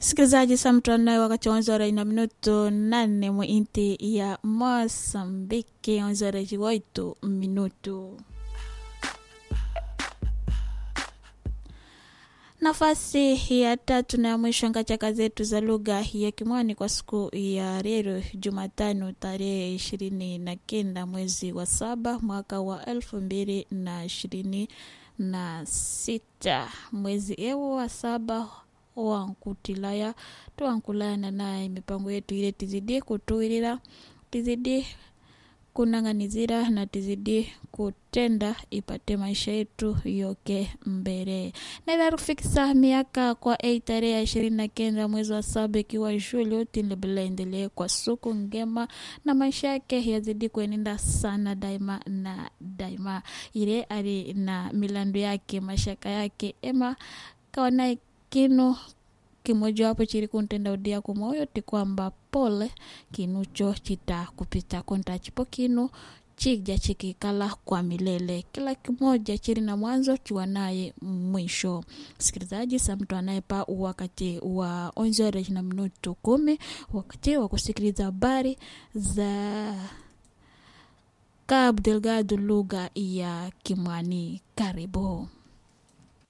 msikilizaji samtanaye wakati wanzora ina minuto nane mwinti ya mosambiki wanzora jiwoito minuto nafasi ya tatu na ya mwisho ngachaka zetu za lugha ya kimwani kwa siku ya leo jumatano tarehe ishirini na kenda mwezi wa saba mwaka wa elfu mbili na ishirini na sita mwezi ewo wa saba wankutilaya twankulana naye mipango yetu ile tizidi kutuilila tizidi kunang'anizira na tizidi kutenda ipate maisha yetu yoke mbele naila kufikisa miaka kwa ei tarehe ya ishirini na kenda mwezi wa saba ikiwa shule utilebela endelee kwa suku ngema na maisha yake yazidi kuenenda sana daima na daima ile ali na milandu yake mashaka yake ema kawana kinu kimojawapo chili kuntenda udia kumoyo ti kwamba pole kinucho chita kupita konta chipo kinu chija chikikala kwa milele kila kimoja chili na mwanzo chiwa naye mwisho msikilizaji sa mtu anayepa wakati wa onzore na minutu kumi wakati wa kusikiliza habari za Cabo Delgado lugha ya Kimwani. Karibu.